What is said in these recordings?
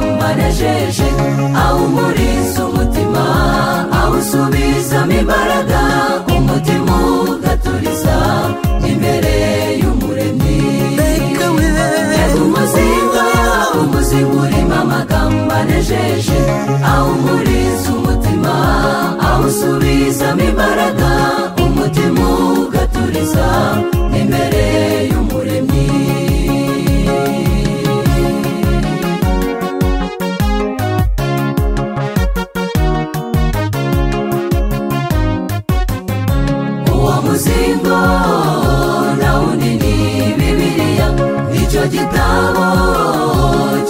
wanejeje awumuriza umutima awusubizamo imbaraga umutima ugaturiza imbere y'umuremyi yari umuzinga umuzinga urimo amagambo anejeje awumuriza umutima awusubizamo imbaraga umutima ugaturiza imbere y'umuremyi uwo muzingo nawundi ni bibiriya nicyo gitabo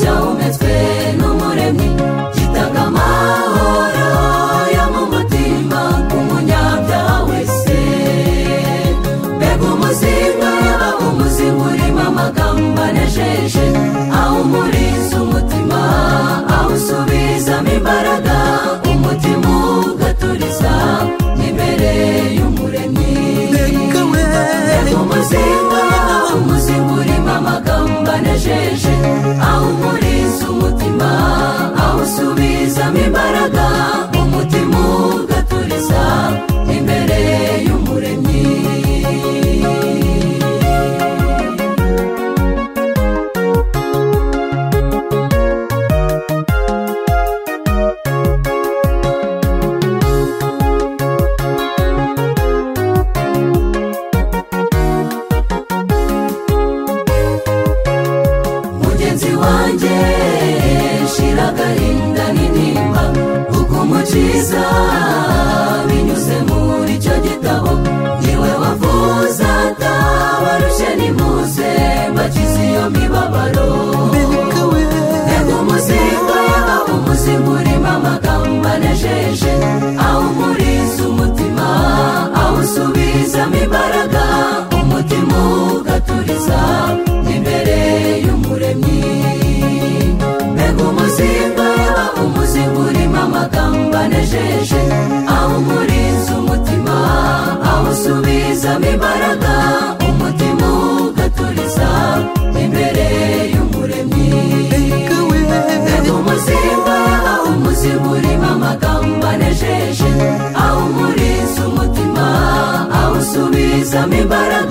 cyahumetswe n'umuremyi gitanga amahoro yo mu mutima ku munyabyaha wese mbega umuzingo umuzingo urimo amagambo anejeje awumuriza umutima awusubizamo imbaraga umutima ugaturiza imbere y'umuremyi reka umuzinga umuzinga urimo amagambo anejeje awumuriza umutima awusubizamo imbaraga umutima ugaturiza imbere y'umuremyi mugenzi wanjye shira agahinda n'intimba kuko umukiza binyuze muri icyo gitabo niwe wavuze atabarushye n'imuze mbakize iyo mibabaro reba umuzinga umuzinga urimo amagambo anejeje awumuriza umutima awusubizamo imbaraga umutima ugaturiza imbere y'umuremyi mbega umuzinga umuzinga urimo amagambo anejeje awumuriza umutima awusubizamo imbaraga umutima ugaturiza imbere y'umuremyi mbega umuzinga umuzinga urimo amagambo anejeje awumuriza umutima awusubizamo imbaraga